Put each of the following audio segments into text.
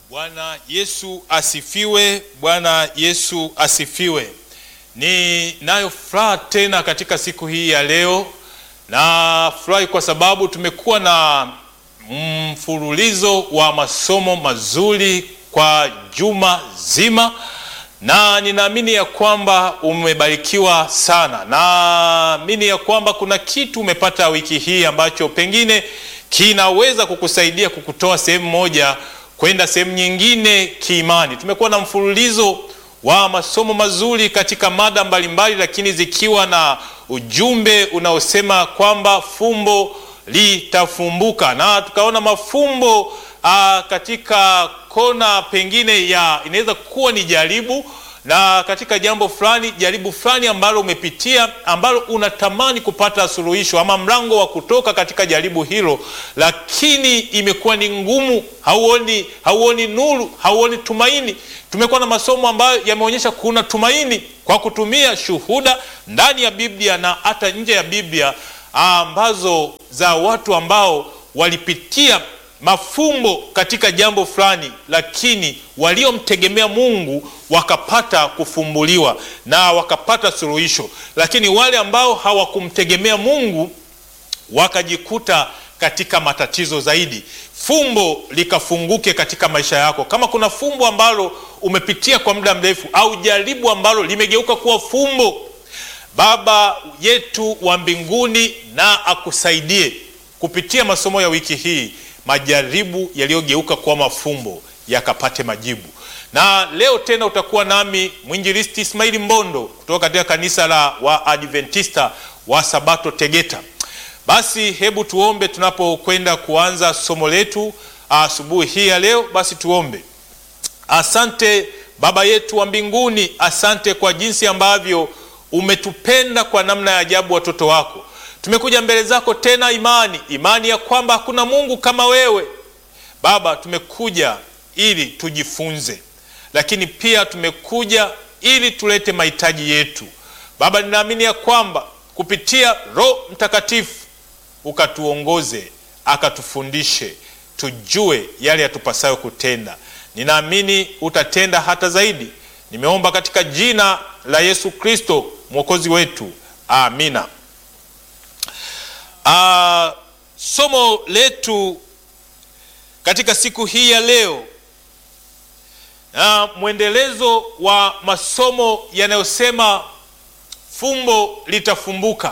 Bwana Yesu asifiwe. Bwana Yesu asifiwe. Ninayo furaha tena katika siku hii ya leo, na furahi kwa sababu tumekuwa na mfululizo wa masomo mazuri kwa juma zima, na ninaamini ya kwamba umebarikiwa sana. Naamini ya kwamba kuna kitu umepata wiki hii ambacho pengine kinaweza kukusaidia kukutoa sehemu moja kwenda sehemu nyingine kiimani. Tumekuwa na mfululizo wa masomo mazuri katika mada mbalimbali, lakini zikiwa na ujumbe unaosema kwamba fumbo litafumbuka, na tukaona mafumbo aa, katika kona pengine ya inaweza kuwa ni jaribu na katika jambo fulani, jaribu fulani ambalo umepitia ambalo unatamani kupata suluhisho ama mlango wa kutoka katika jaribu hilo, lakini imekuwa ni ngumu, hauoni, hauoni nuru, hauoni tumaini. Tumekuwa na masomo ambayo yameonyesha kuna tumaini kwa kutumia shuhuda ndani ya Biblia na hata nje ya Biblia ambazo za watu ambao walipitia mafumbo katika jambo fulani, lakini waliomtegemea Mungu wakapata kufumbuliwa na wakapata suluhisho, lakini wale ambao hawakumtegemea Mungu wakajikuta katika matatizo zaidi. Fumbo likafunguke katika maisha yako. Kama kuna fumbo ambalo umepitia kwa muda mrefu au jaribu ambalo limegeuka kuwa fumbo, Baba yetu wa mbinguni na akusaidie kupitia masomo ya wiki hii majaribu yaliyogeuka kuwa mafumbo yakapate majibu. Na leo tena utakuwa nami mwinjilisti Ismaili Mbondo kutoka katika kanisa la Waadventista wa Sabato Tegeta. Basi hebu tuombe tunapokwenda kuanza somo letu asubuhi hii ya leo. Basi tuombe. Asante Baba yetu wa mbinguni, asante kwa jinsi ambavyo umetupenda kwa namna ya ajabu, watoto wako tumekuja mbele zako tena, imani imani ya kwamba hakuna Mungu kama wewe Baba. Tumekuja ili tujifunze, lakini pia tumekuja ili tulete mahitaji yetu Baba. Ninaamini ya kwamba kupitia Roho Mtakatifu ukatuongoze, akatufundishe, tujue yale yatupasayo kutenda. Ninaamini utatenda hata zaidi. Nimeomba katika jina la Yesu Kristo mwokozi wetu, amina. Uh, somo letu katika siku hii ya leo na uh, mwendelezo wa masomo yanayosema fumbo litafumbuka,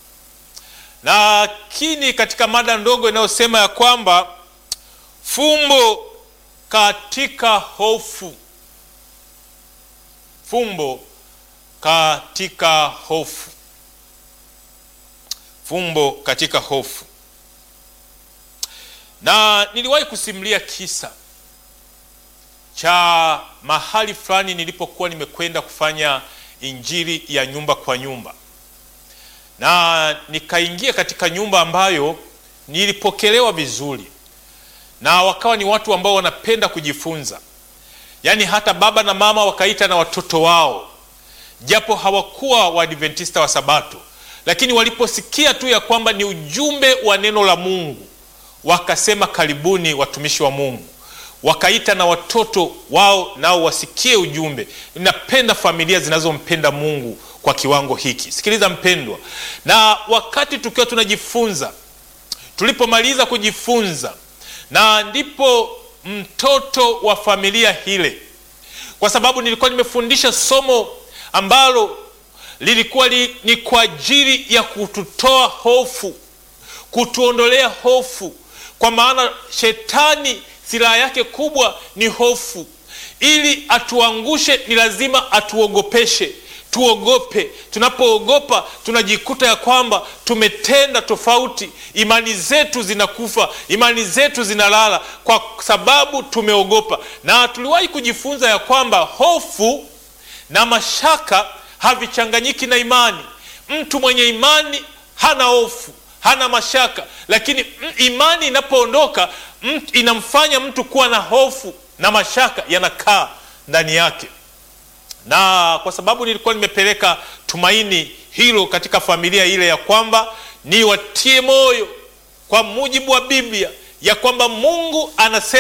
lakini katika mada ndogo inayosema ya kwamba fumbo katika hofu, fumbo katika hofu fumbo katika hofu. Na niliwahi kusimulia kisa cha mahali fulani nilipokuwa nimekwenda kufanya injili ya nyumba kwa nyumba, na nikaingia katika nyumba ambayo nilipokelewa vizuri, na wakawa ni watu ambao wanapenda kujifunza, yaani hata baba na mama wakaita na watoto wao, japo hawakuwa Waadventista wa Sabato lakini waliposikia tu ya kwamba ni ujumbe wa neno la Mungu wakasema, karibuni watumishi wa Mungu, wakaita na watoto wao nao wasikie ujumbe. Ninapenda familia zinazompenda Mungu kwa kiwango hiki. Sikiliza mpendwa, na wakati tukiwa tunajifunza, tulipomaliza kujifunza, na ndipo mtoto wa familia hile, kwa sababu nilikuwa nimefundisha somo ambalo lilikuwa li, ni kwa ajili ya kututoa hofu, kutuondolea hofu, kwa maana shetani silaha yake kubwa ni hofu. Ili atuangushe, ni lazima atuogopeshe, tuogope. Tunapoogopa tunajikuta ya kwamba tumetenda tofauti, imani zetu zinakufa, imani zetu zinalala kwa sababu tumeogopa. Na tuliwahi kujifunza ya kwamba hofu na mashaka havichanganyiki na imani. Mtu mwenye imani hana hofu, hana mashaka, lakini imani inapoondoka inamfanya mtu kuwa na hofu na mashaka yanakaa ndani yake. Na kwa sababu nilikuwa nimepeleka tumaini hilo katika familia ile, ya kwamba niwatie moyo kwa mujibu wa Biblia ya kwamba Mungu anasema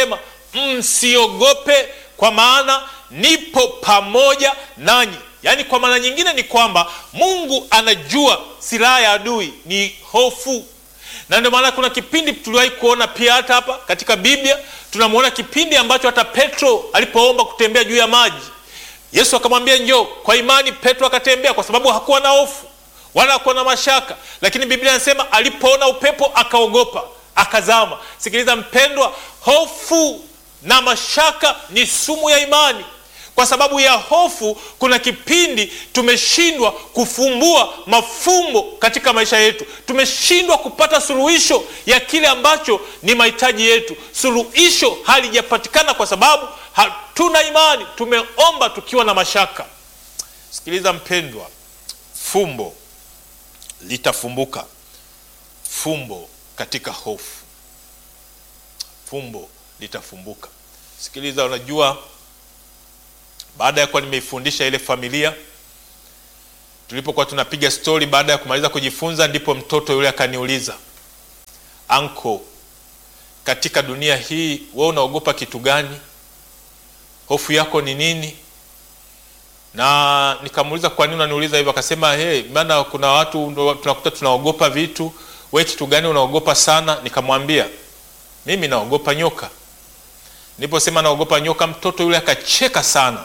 msiogope, kwa maana nipo pamoja nanyi. Yaani, kwa maana nyingine ni kwamba Mungu anajua silaha ya adui ni hofu, na ndio maana kuna kipindi tuliwahi kuona pia hata hapa katika Biblia tunamwona kipindi ambacho hata Petro alipoomba kutembea juu ya maji, Yesu akamwambia njoo. Kwa imani Petro akatembea, kwa sababu hakuwa na hofu wala hakuwa na mashaka, lakini Biblia inasema alipoona upepo akaogopa, akazama. Sikiliza mpendwa, hofu na mashaka ni sumu ya imani. Kwa sababu ya hofu, kuna kipindi tumeshindwa kufumbua mafumbo katika maisha yetu, tumeshindwa kupata suluhisho ya kile ambacho ni mahitaji yetu. Suluhisho halijapatikana kwa sababu hatuna imani, tumeomba tukiwa na mashaka. Sikiliza mpendwa, fumbo litafumbuka, fumbo katika hofu, fumbo litafumbuka. Sikiliza, unajua baada ya kuwa nimeifundisha ile familia, tulipokuwa tunapiga stori, baada ya kumaliza kujifunza, ndipo mtoto yule akaniuliza, anko, katika dunia hii wewe unaogopa kitu gani? Hofu yako ni nini? Na nikamuuliza kwa nini unaniuliza hivyo? Akasema hey, maana kuna watu tunakuta tunaogopa vitu, we kitu gani unaogopa sana? Nikamwambia mimi naogopa nyoka. Niliposema naogopa nyoka, mtoto yule akacheka sana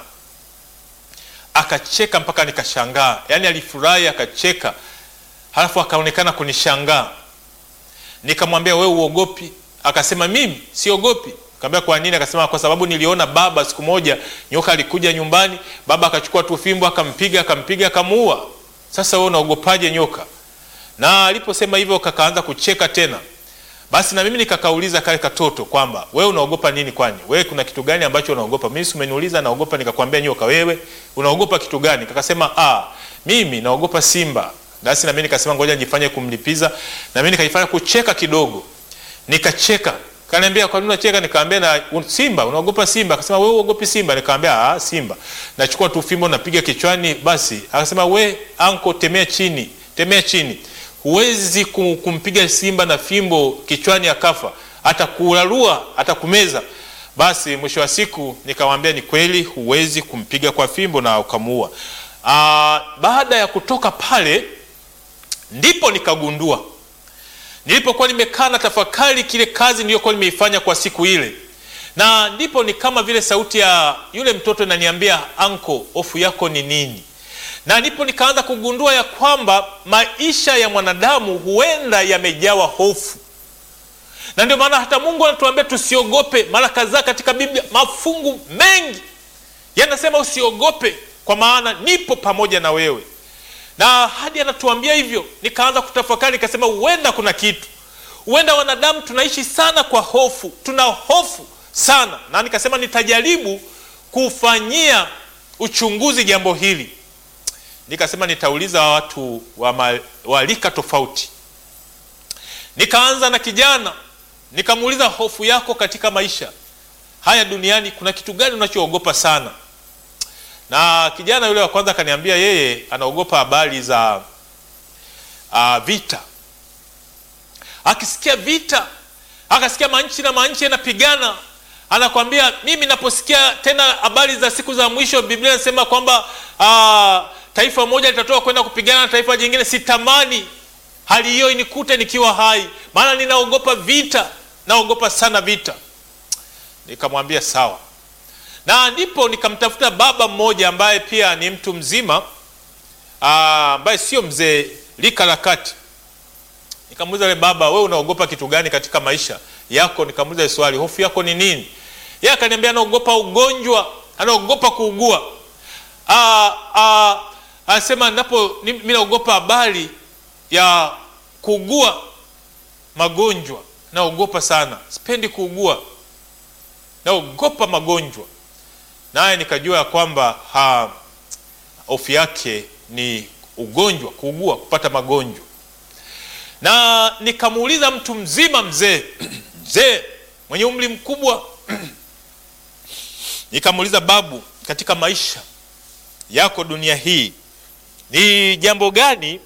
akacheka mpaka nikashangaa, yaani alifurahi akacheka, halafu akaonekana kunishangaa. Nikamwambia wewe uogopi? Akasema mimi siogopi. Nikamwambia kwa nini? Akasema kwa sababu niliona baba siku moja nyoka alikuja nyumbani, baba akachukua tu fimbo akampiga akampiga akamuua. Sasa wewe unaogopaje nyoka? Na aliposema hivyo kakaanza kucheka tena. Basi na mimi nikakauliza kale katoto kwamba wewe unaogopa nini? Kwani wewe kuna kitu gani ambacho unaogopa? Mimi si umeniuliza naogopa, nikakwambia nyoka. Wewe unaogopa kitu gani? Kakasema ah, mimi naogopa simba. Basi na mimi nikasema ngoja nijifanye kumlipiza, na mimi nikajifanya kucheka kidogo, nikacheka. Kaniambia kwa nini unacheka? Nikamwambia na simba, unaogopa simba? Akasema wewe uogopi simba? Nikamwambia ah, simba nachukua tu fimbo napiga kichwani. Basi akasema we anko, temea chini, temea chini huwezi kumpiga simba na fimbo kichwani akafa, atakularua atakumeza. Basi mwisho wa siku nikamwambia ni kweli, huwezi kumpiga kwa fimbo na ukamuua. Baada ya kutoka pale, ndipo nikagundua, nilipokuwa nimekaa na tafakari kile kazi niliyokuwa nimeifanya kwa siku ile, na ndipo ni kama vile sauti ya yule mtoto inaniambia, anko, hofu yako ni nini? na ndipo nikaanza kugundua ya kwamba maisha ya mwanadamu huenda yamejawa hofu, na ndio maana hata Mungu anatuambia tusiogope. Mara kadhaa katika Biblia mafungu mengi yanasema usiogope, kwa maana nipo pamoja na wewe, na hadi anatuambia hivyo. Nikaanza kutafakari, nikasema huenda kuna kitu, huenda wanadamu tunaishi sana kwa hofu, tuna hofu sana, na nikasema nitajaribu kufanyia uchunguzi jambo hili nikasema nitauliza watu wa rika tofauti. Nikaanza na kijana, nikamuuliza hofu yako katika maisha haya duniani, kuna kitu gani unachoogopa sana? Na kijana yule wa kwanza akaniambia yeye anaogopa habari za uh, vita. Akisikia vita, akasikia manchi na manchi yanapigana, anakwambia mimi naposikia tena habari za siku za mwisho, Biblia inasema kwamba uh, taifa moja litatoka kwenda kupigana na taifa jingine. Sitamani hali hiyo inikute nikiwa hai, maana ninaogopa vita, naogopa sana vita. Nikamwambia sawa, na ndipo nikamtafuta baba mmoja ambaye pia ni mtu mzima ambaye sio mzee, lika la kati. Nikamuuliza yule baba, wewe unaogopa kitu gani katika maisha yako? Nikamuuliza swali, hofu yako ni nini? Yeye akaniambia anaogopa ugonjwa, anaogopa kuugua. Ah, ah, anasema napo mimi naogopa habari ya kuugua magonjwa, naogopa sana, sipendi kuugua, naogopa magonjwa. Naye nikajua ya kwamba hofu yake ni ugonjwa, kuugua, kupata magonjwa. Na nikamuuliza mtu mzima, mzee mzee mwenye umri mkubwa nikamuuliza, babu, katika maisha yako dunia hii ni jambo gani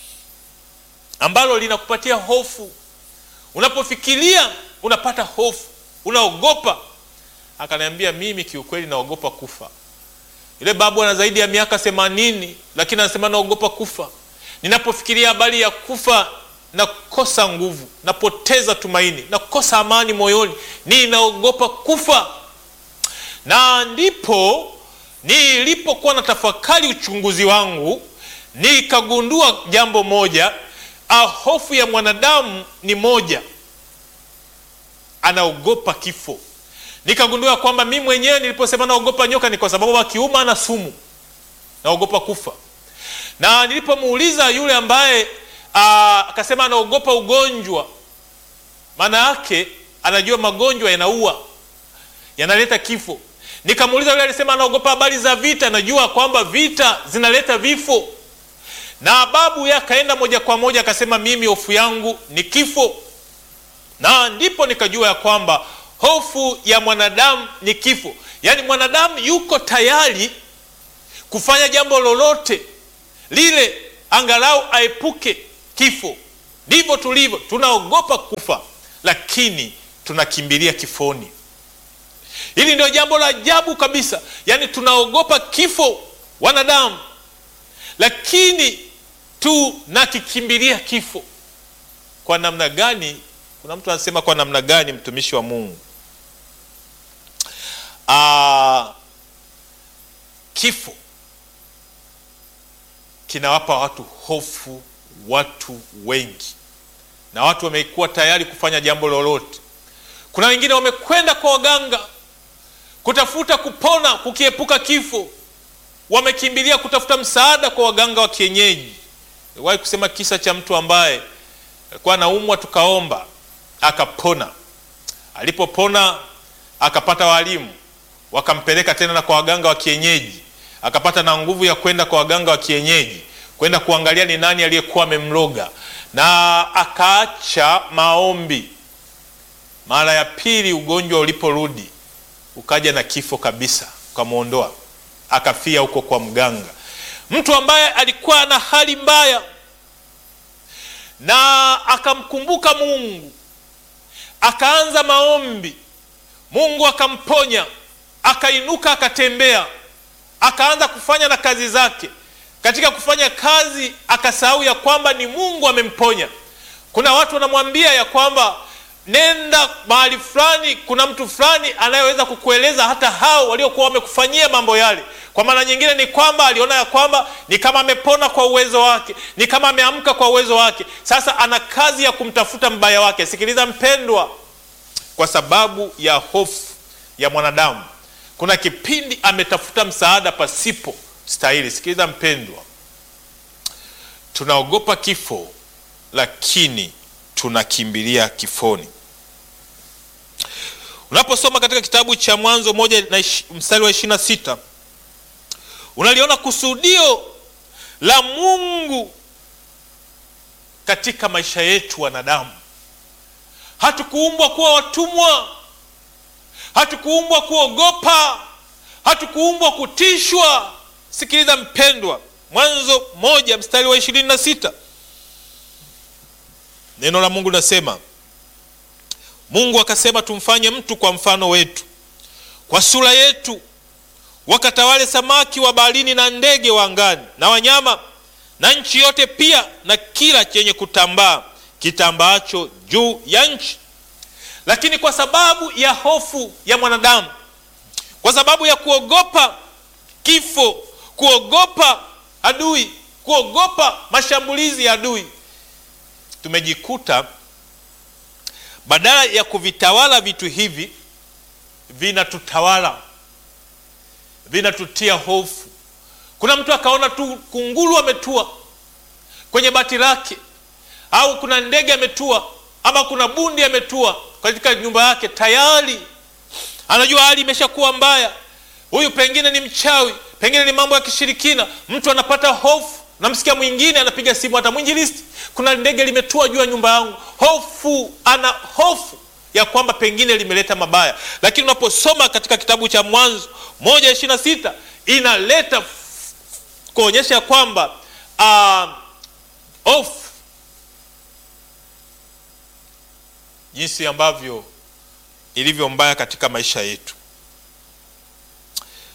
ambalo linakupatia hofu? Unapofikiria unapata hofu, unaogopa. akaniambia mimi kiukweli naogopa kufa. Yule babu ana zaidi ya miaka themanini, lakini anasema naogopa kufa. Ninapofikiria habari ya kufa nakosa nguvu, napoteza tumaini, nakosa amani moyoni, ninaogopa kufa. Na ndipo nilipokuwa na tafakari uchunguzi wangu, nikagundua jambo moja, hofu ya mwanadamu ni moja, anaogopa kifo. Nikagundua kwamba mi mwenyewe niliposema naogopa nyoka ni kwa sababu akiuma na sumu, naogopa kufa. Na nilipomuuliza yule ambaye akasema anaogopa ugonjwa, maana yake anajua magonjwa yanaua, yanaleta kifo. Nikamuuliza yule alisema anaogopa habari za vita, najua kwamba vita zinaleta vifo. Na babu yake akaenda moja kwa moja akasema mimi hofu yangu ni kifo, na ndipo nikajua ya kwamba hofu ya mwanadamu ni kifo. Yaani mwanadamu yuko tayari kufanya jambo lolote lile angalau aepuke kifo. Ndivyo tulivyo, tunaogopa kufa, lakini tunakimbilia kifoni. Hili ndio jambo la ajabu kabisa, yaani tunaogopa kifo wanadamu, lakini tunakikimbilia kifo. Kwa namna gani? Kuna mtu anasema kwa namna gani, mtumishi wa Mungu? Aa, kifo kinawapa watu hofu, watu wengi, na watu wamekuwa tayari kufanya jambo lolote. Kuna wengine wamekwenda kwa waganga kutafuta kupona, kukiepuka kifo, wamekimbilia kutafuta msaada kwa waganga wa kienyeji. Niliwahi kusema kisa cha mtu ambaye alikuwa anaumwa, tukaomba akapona. Alipopona akapata walimu, wakampeleka tena na kwa waganga wa kienyeji, akapata na nguvu ya kwenda kwa waganga wa kienyeji kwenda kuangalia ni nani aliyekuwa amemloga, na akaacha maombi. Mara ya pili ugonjwa uliporudi ukaja na kifo kabisa, ukamwondoa akafia huko kwa mganga. Mtu ambaye alikuwa na hali mbaya na akamkumbuka Mungu, akaanza maombi, Mungu akamponya, akainuka, akatembea, akaanza kufanya na kazi zake. Katika kufanya kazi akasahau ya kwamba ni Mungu amemponya. Kuna watu wanamwambia ya kwamba nenda mahali fulani, kuna mtu fulani anayeweza kukueleza hata hao waliokuwa wamekufanyia mambo yale. Kwa maana nyingine ni kwamba aliona ya kwamba ni kama amepona kwa uwezo wake, ni kama ameamka kwa uwezo wake. Sasa ana kazi ya kumtafuta mbaya wake. Sikiliza mpendwa, kwa sababu ya hofu ya mwanadamu, kuna kipindi ametafuta msaada pasipo stahili. Sikiliza mpendwa, tunaogopa kifo, lakini tunakimbilia kifoni. Unaposoma katika kitabu cha Mwanzo moja na mstari wa ishirini na sita unaliona kusudio la Mungu katika maisha yetu wanadamu. Hatukuumbwa kuwa watumwa, hatukuumbwa kuogopa, hatukuumbwa kutishwa. Sikiliza mpendwa, Mwanzo moja mstari wa ishirini na sita neno la Mungu linasema, Mungu akasema, tumfanye mtu kwa mfano wetu, kwa sura yetu, wakatawale samaki wa baharini na ndege wa angani na wanyama na nchi yote, pia na kila chenye kutambaa kitambaacho juu ya nchi. Lakini kwa sababu ya hofu ya mwanadamu, kwa sababu ya kuogopa kifo, kuogopa adui, kuogopa mashambulizi ya adui, tumejikuta badala ya kuvitawala vitu hivi vinatutawala, vinatutia hofu. Kuna mtu akaona tu kunguru ametua kwenye bati lake, au kuna ndege ametua, ama kuna bundi ametua katika nyumba yake, tayari anajua hali imeshakuwa mbaya. Huyu pengine ni mchawi, pengine ni mambo ya kishirikina. Mtu anapata hofu. Namsikia mwingine anapiga simu, hata mwinjilisti, kuna ndege limetua juu ya nyumba yangu. Hofu, ana hofu ya kwamba pengine limeleta mabaya. Lakini unaposoma katika kitabu cha Mwanzo moja ishirini na sita inaleta kuonyesha ya kwamba hofu uh, jinsi ambavyo ilivyo mbaya katika maisha yetu.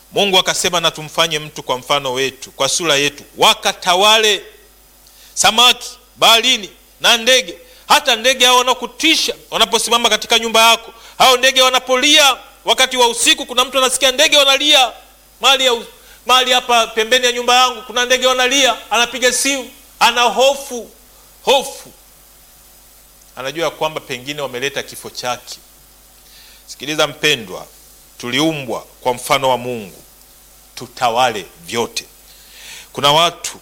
Mungu akasema, na tumfanye mtu kwa mfano wetu, kwa sura yetu, wakatawale samaki baharini na ndege. Hata ndege hao wanakutisha wanaposimama katika nyumba yako, hao ndege wanapolia wakati wa usiku. Kuna mtu anasikia ndege wanalia mahali ya mahali hapa pembeni ya nyumba yangu, kuna ndege wanalia, anapiga simu, ana hofu hofu, anajua ya kwamba pengine wameleta kifo chake. Sikiliza mpendwa, tuliumbwa kwa mfano wa Mungu, tutawale vyote. Kuna watu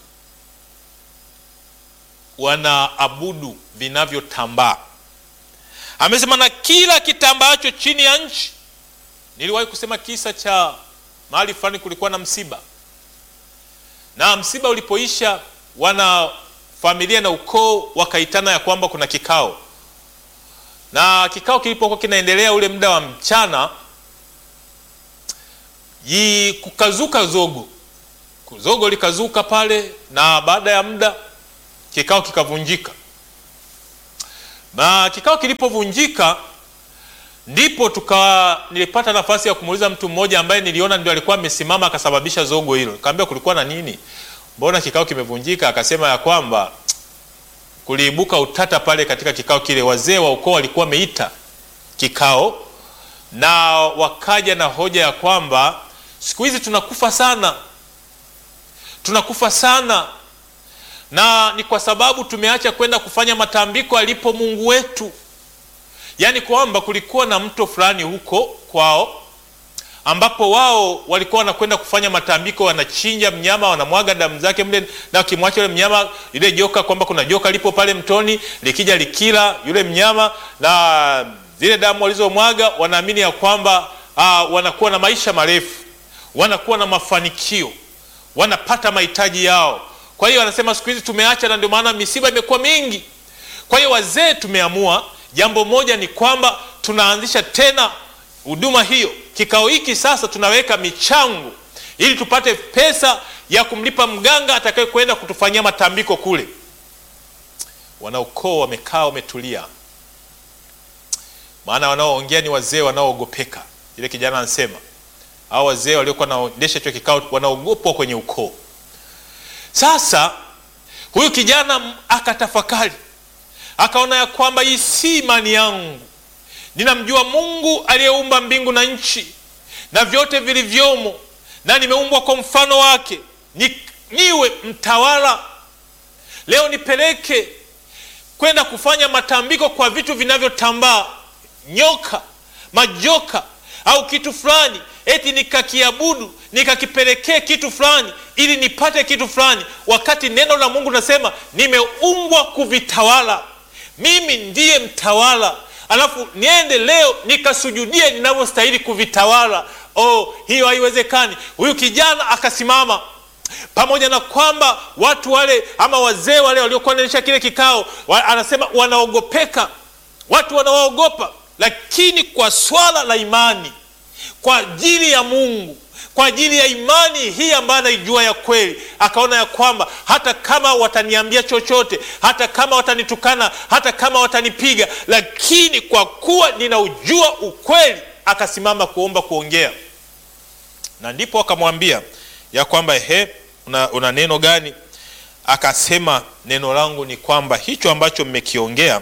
wanaabudu vinavyotambaa. Amesema na kila kitambaacho chini ya nchi. Niliwahi kusema kisa cha mahali fulani, kulikuwa na msiba, na msiba ulipoisha, wana familia na ukoo wakaitana ya kwamba kuna kikao, na kikao kilipokuwa kinaendelea ule muda wa mchana, yi kukazuka zogo, zogo likazuka pale, na baada ya muda kikao kikavunjika. Na kikao kilipovunjika, ndipo tuka nilipata nafasi ya kumuuliza mtu mmoja ambaye niliona ndio alikuwa amesimama akasababisha zogo hilo. Nikamwambia kulikuwa na nini, mbona kikao kimevunjika? Akasema ya kwamba kuliibuka utata pale katika kikao kile. Wazee wa ukoo walikuwa wameita kikao na wakaja na hoja ya kwamba siku hizi tunakufa sana, tunakufa sana na ni kwa sababu tumeacha kwenda kufanya matambiko alipo Mungu wetu. Yaani kwamba kulikuwa na mto fulani huko kwao, ambapo wao walikuwa wanakwenda kufanya matambiko, wanachinja mnyama, wanamwaga damu zake mle, na wakimwacha yule mnyama, ile joka, kwamba kuna joka lipo pale mtoni, likija likila yule mnyama na zile damu walizomwaga, wanaamini ya kwamba aa, wanakuwa na maisha marefu, wanakuwa na mafanikio, wanapata mahitaji yao. Kwa hiyo anasema siku hizi tumeacha, na ndio maana misiba imekuwa mingi. Kwa hiyo wazee tumeamua jambo moja, ni kwamba tunaanzisha tena huduma hiyo. Kikao hiki sasa tunaweka michango ili tupate pesa ya kumlipa mganga atakaye kwenda kutufanyia matambiko kule. Wanaukoo wamekaa wametulia, maana wanaoongea ni wazee wanaoogopeka. Ile kijana anasema hao wazee waliokuwa wanaendesha hicho kikao wanaogopwa kwenye ukoo. Sasa huyu kijana akatafakari, akaona ya kwamba hii si imani yangu. Ninamjua Mungu aliyeumba mbingu na nchi na vyote vilivyomo, na nimeumbwa kwa mfano wake, ni, niwe mtawala. Leo nipeleke kwenda kufanya matambiko kwa vitu vinavyotambaa, nyoka, majoka au kitu fulani eti nikakiabudu nikakipelekee kitu fulani ili nipate kitu fulani, wakati neno la Mungu nasema nimeumbwa kuvitawala. Mimi ndiye mtawala, alafu niende leo nikasujudie ninavyostahili kuvitawala? Oh, hiyo haiwezekani. Huyu kijana akasimama, pamoja na kwamba watu wale ama wazee wale waliokuwa wanaendesha kile kikao wa, anasema wanaogopeka, watu wanawaogopa, lakini kwa swala la imani kwa ajili ya Mungu, kwa ajili ya imani hii ambayo anaijua ya kweli, akaona ya kwamba hata kama wataniambia chochote, hata kama watanitukana, hata kama watanipiga, lakini kwa kuwa ninaujua ukweli, akasimama kuomba, kuongea. Na ndipo akamwambia ya kwamba he, una, una neno gani? Akasema, neno langu ni kwamba hicho ambacho mmekiongea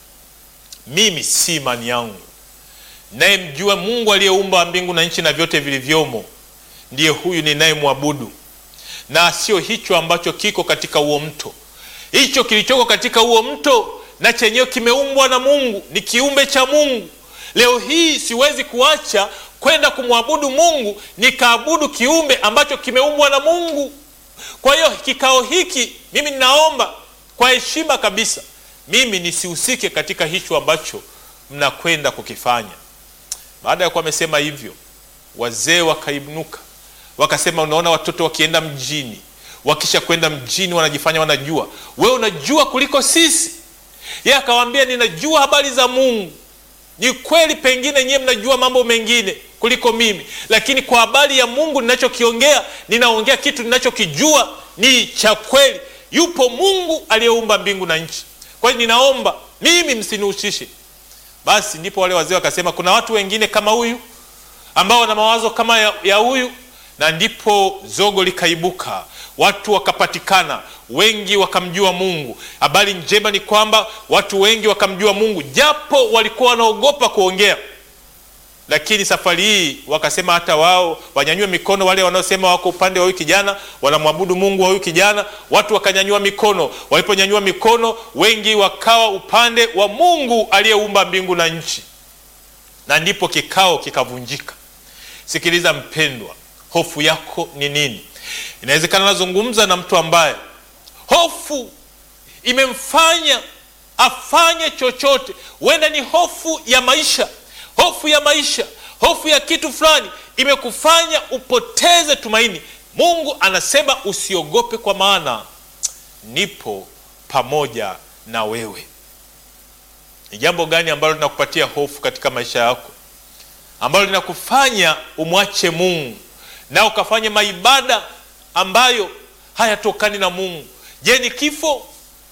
mimi si imani yangu naye mjua Mungu aliyeumba mbingu na nchi na vyote vilivyomo, ndiye huyu ninayemwabudu, na sio hicho ambacho kiko katika huo mto. Hicho kilichoko katika huo mto na chenyewe kimeumbwa na Mungu, ni kiumbe cha Mungu. Leo hii siwezi kuacha kwenda kumwabudu Mungu nikaabudu kiumbe ambacho kimeumbwa na Mungu. Kwa hiyo kikao hiki mimi ninaomba kwa heshima kabisa, mimi nisihusike katika hicho ambacho mnakwenda kukifanya. Baada ya kuwa amesema hivyo, wazee wakainuka wakasema, unaona watoto wakienda mjini, wakisha kwenda mjini wanajifanya wanajua. Wewe unajua kuliko sisi. Yeye akawaambia, ninajua habari za Mungu. Ni kweli, pengine nyiwe mnajua mambo mengine kuliko mimi, lakini kwa habari ya Mungu ninachokiongea, ninaongea kitu ninachokijua ni cha kweli. Yupo Mungu aliyeumba mbingu na nchi. Kwa hiyo ninaomba mimi msinihusishe. Basi ndipo wale wazee wakasema, kuna watu wengine kama huyu ambao wana mawazo kama ya, ya huyu na ndipo zogo likaibuka, watu wakapatikana, wengi wakamjua Mungu. Habari njema ni kwamba watu wengi wakamjua Mungu, japo walikuwa wanaogopa kuongea lakini safari hii wakasema hata wao wanyanyue mikono. Wale wanaosema wako upande wa huyu kijana wanamwabudu Mungu wa huyu kijana, watu wakanyanyua mikono. Waliponyanyua mikono, wengi wakawa upande wa Mungu aliyeumba mbingu na nchi, na ndipo kikao kikavunjika. Sikiliza mpendwa, hofu yako ni nini? Inawezekana nazungumza na mtu ambaye hofu imemfanya afanye chochote, huenda ni hofu ya maisha hofu ya maisha, hofu ya kitu fulani imekufanya upoteze tumaini. Mungu anasema usiogope, kwa maana nipo pamoja na wewe. Ni jambo gani ambalo linakupatia hofu katika maisha yako, ambalo linakufanya umwache Mungu na ukafanya maibada ambayo hayatokani na Mungu? Je, ni kifo?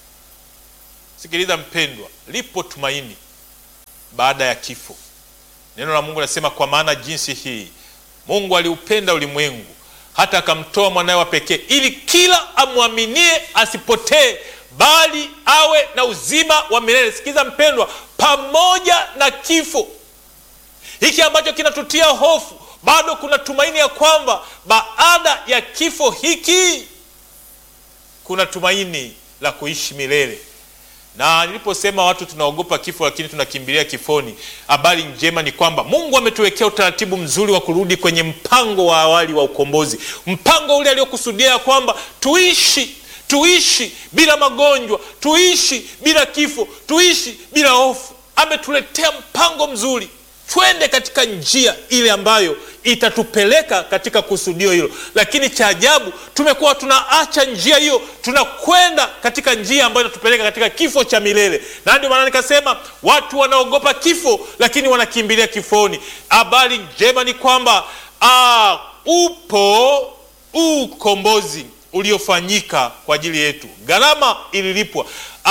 Sikiliza mpendwa, lipo tumaini baada ya kifo. Neno la Mungu linasema kwa maana jinsi hii Mungu aliupenda ulimwengu hata akamtoa mwanawe wa pekee, ili kila amwaminie asipotee, bali awe na uzima wa milele. Sikiza mpendwa, pamoja na kifo hiki ambacho kinatutia hofu, bado kuna tumaini ya kwamba baada ya kifo hiki kuna tumaini la kuishi milele na niliposema watu tunaogopa kifo lakini tunakimbilia kifoni, habari njema ni kwamba Mungu ametuwekea utaratibu mzuri wa kurudi kwenye mpango wa awali wa ukombozi, mpango ule aliokusudia ya kwamba tuishi tuishi bila magonjwa, tuishi bila kifo, tuishi bila hofu. Ametuletea mpango mzuri, twende katika njia ile ambayo itatupeleka katika kusudio hilo. Lakini cha ajabu, tumekuwa tunaacha njia hiyo, tunakwenda katika njia ambayo inatupeleka katika kifo cha milele. Na ndio maana nikasema watu wanaogopa kifo, lakini wanakimbilia kifoni. Habari njema ni kwamba aa, upo ukombozi uliofanyika kwa ajili yetu, gharama ililipwa.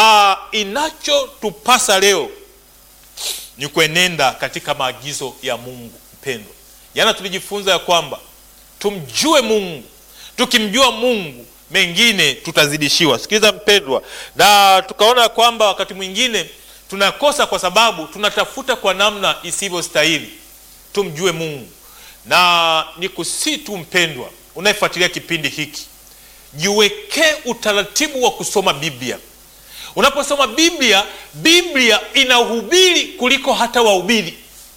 Inachotupasa leo ni kuenenda katika maagizo ya Mungu. Mpendwa, jana tulijifunza ya kwamba tumjue Mungu, tukimjua Mungu mengine tutazidishiwa. Sikiliza mpendwa, na tukaona ya kwamba wakati mwingine tunakosa kwa sababu tunatafuta kwa namna isivyostahili. Tumjue Mungu, na ni kusii tu mpendwa, unayefuatilia kipindi hiki, jiwekee utaratibu wa kusoma Biblia. Unaposoma Biblia, Biblia inahubiri kuliko hata wahubiri.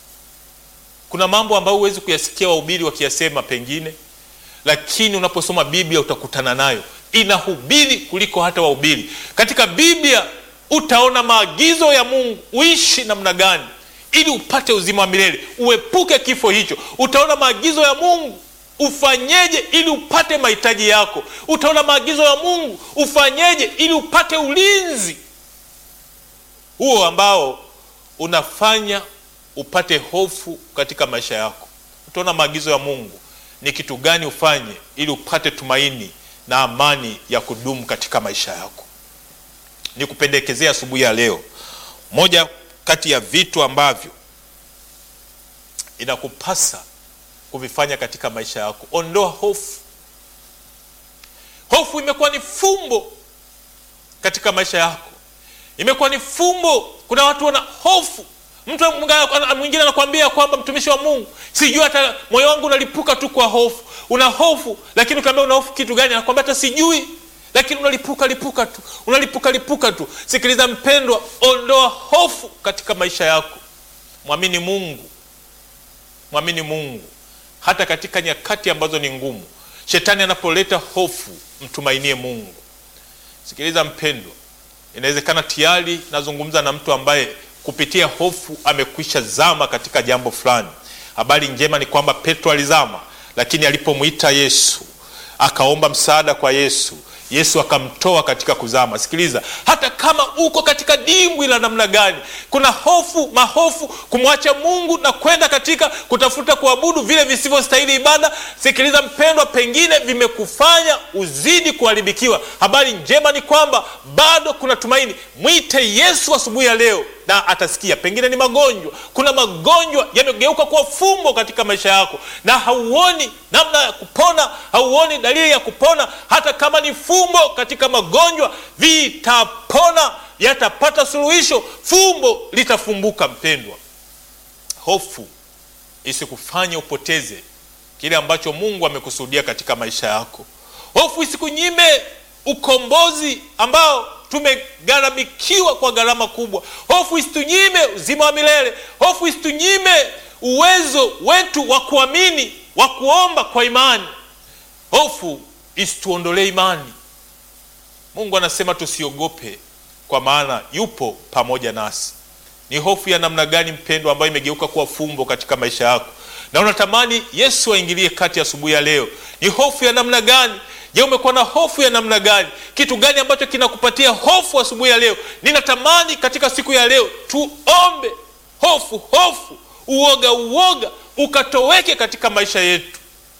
Kuna mambo ambayo huwezi kuyasikia wahubiri wakiyasema pengine, lakini unaposoma Biblia utakutana nayo. Inahubiri kuliko hata wahubiri. Katika Biblia utaona maagizo ya Mungu, uishi namna gani ili upate uzima wa milele, uepuke kifo hicho. Utaona maagizo ya Mungu ufanyeje ili upate mahitaji yako. Utaona maagizo ya Mungu ufanyeje ili upate ulinzi huo ambao unafanya upate hofu katika maisha yako. Utaona maagizo ya Mungu ni kitu gani ufanye ili upate tumaini na amani ya kudumu katika maisha yako. Ni kupendekezea asubuhi ya leo, moja kati ya vitu ambavyo inakupasa kuvifanya katika maisha yako, ondoa hofu. Hofu imekuwa ni fumbo katika maisha yako, imekuwa ni fumbo. Kuna watu wana hofu. Mtu mwingine anakuambia kwamba mtumishi wa Mungu, sijui hata moyo wangu unalipuka tu kwa hofu. Una hofu, lakini ukiambia una hofu kitu gani, anakuambia hata sijui, lakini unalipuka lipuka tu, unalipuka lipuka tu. Sikiliza mpendwa, ondoa hofu katika maisha yako, mwamini Mungu, mwamini Mungu hata katika nyakati ambazo ni ngumu. Shetani anapoleta hofu, mtumainie Mungu. Sikiliza mpendwa, inawezekana tayari nazungumza na mtu ambaye kupitia hofu amekwisha zama katika jambo fulani. Habari njema ni kwamba Petro alizama, lakini alipomwita Yesu akaomba msaada kwa Yesu, Yesu akamtoa katika kuzama. Sikiliza, hata kama uko katika dimbwi la namna gani, kuna hofu, mahofu, kumwacha Mungu na kwenda katika kutafuta kuabudu vile visivyostahili ibada. Sikiliza mpendwa, pengine vimekufanya uzidi kuharibikiwa. Habari njema ni kwamba bado kuna tumaini. Mwite Yesu asubuhi ya leo na atasikia. Pengine ni magonjwa, kuna magonjwa yamegeuka kuwa fumbo katika maisha yako, na hauoni namna ya kupona, hauoni dalili ya kupona. Hata kama ni fumbo katika magonjwa, vitapona, yatapata suluhisho, fumbo litafumbuka. Mpendwa, hofu isikufanye upoteze kile ambacho Mungu amekusudia katika maisha yako. Hofu isikunyime ukombozi ambao tumegharamikiwa kwa gharama kubwa. Hofu isitunyime uzima wa milele. Hofu isitunyime uwezo wetu wa kuamini, wa kuomba kwa imani. Hofu isituondolee imani. Mungu anasema tusiogope, kwa maana yupo pamoja nasi. Ni hofu ya namna gani mpendwa, ambayo imegeuka kuwa fumbo katika maisha yako na unatamani Yesu aingilie kati asubuhi ya leo? Ni hofu ya namna gani? Je, umekuwa na hofu ya namna gani? Kitu gani ambacho kinakupatia hofu asubuhi ya leo? Ninatamani katika siku ya leo tuombe hofu, hofu, uoga, uoga ukatoweke katika maisha yetu,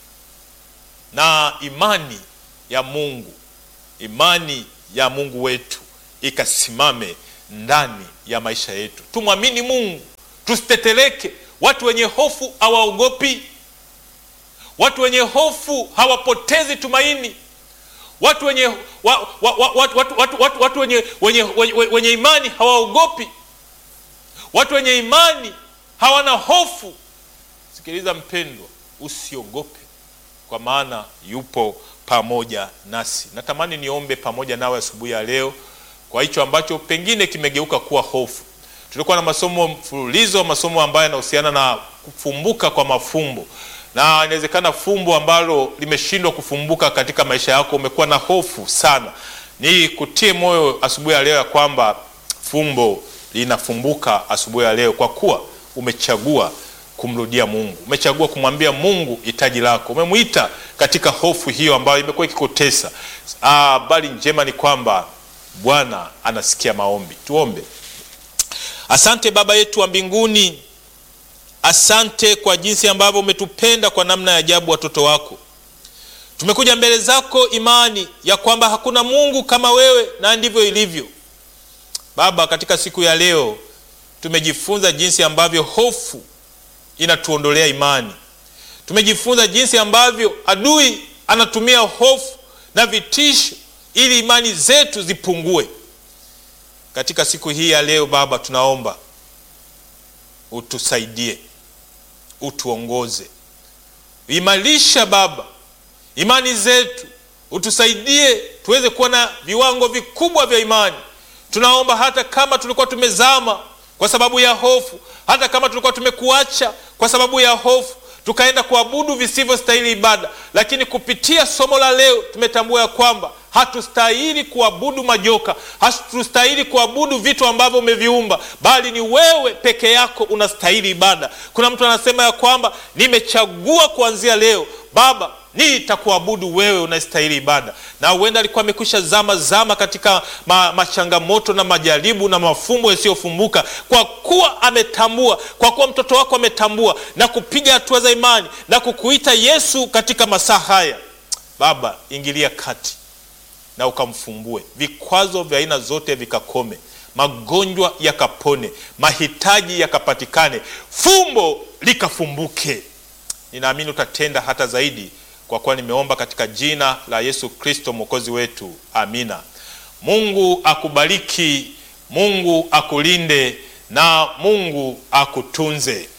na imani ya Mungu, imani ya Mungu wetu ikasimame ndani ya maisha yetu. Tumwamini Mungu, tusiteteleke. Watu wenye hofu hawaogopi. Watu wenye hofu hawapotezi tumaini. Watu wenye, wa, wa, wa, watu, watu, watu, watu, watu wenye, wenye, wenye, wenye imani hawaogopi. Watu wenye imani hawana hofu. Sikiliza mpendwa, usiogope, kwa maana yupo pamoja nasi. Natamani niombe pamoja nawe asubuhi ya leo kwa hicho ambacho pengine kimegeuka kuwa hofu. Tulikuwa na masomo mfululizo, masomo ambayo yanahusiana na kufumbuka kwa mafumbo, na inawezekana fumbo ambalo limeshindwa kufumbuka katika maisha yako, umekuwa na hofu sana. Ni kutie moyo asubuhi ya leo ya kwamba fumbo linafumbuka asubuhi ya leo, kwa kuwa umechagua kumrudia Mungu, umechagua kumwambia Mungu hitaji lako, umemwita katika hofu hiyo ambayo imekuwa ikikutesa. Habari njema ni kwamba Bwana anasikia maombi. Tuombe. Asante Baba yetu wa mbinguni, asante kwa jinsi ambavyo umetupenda kwa namna ya ajabu, watoto wako. Tumekuja mbele zako imani ya kwamba hakuna Mungu kama wewe, na ndivyo ilivyo Baba. Katika siku ya leo tumejifunza jinsi ambavyo hofu inatuondolea imani. Tumejifunza jinsi ambavyo adui anatumia hofu na vitisho ili imani zetu zipungue. Katika siku hii ya leo Baba, tunaomba utusaidie, utuongoze, imarisha Baba imani zetu, utusaidie tuweze kuwa na viwango vikubwa vya imani. Tunaomba hata kama tulikuwa tumezama kwa sababu ya hofu, hata kama tulikuwa tumekuacha kwa sababu ya hofu, tukaenda kuabudu visivyostahili ibada, lakini kupitia somo la leo tumetambua ya kwamba hatustahili kuabudu majoka, hatustahili kuabudu vitu ambavyo umeviumba, bali ni wewe peke yako unastahili ibada. Kuna mtu anasema ya kwamba nimechagua kuanzia leo Baba nitakuabudu wewe unastahili ibada, na huenda alikuwa amekwisha zama zama katika ma, machangamoto na majaribu na mafumbo yasiyofumbuka. Kwa kuwa ametambua, kwa kuwa mtoto wako ametambua na kupiga hatua za imani na kukuita Yesu katika masaa haya, Baba ingilia kati na ukamfumbue, vikwazo vya aina zote vikakome, magonjwa yakapone, mahitaji yakapatikane, fumbo likafumbuke. Ninaamini utatenda hata zaidi, kwa kuwa nimeomba katika jina la Yesu Kristo mwokozi wetu, amina. Mungu akubariki, Mungu akulinde na Mungu akutunze.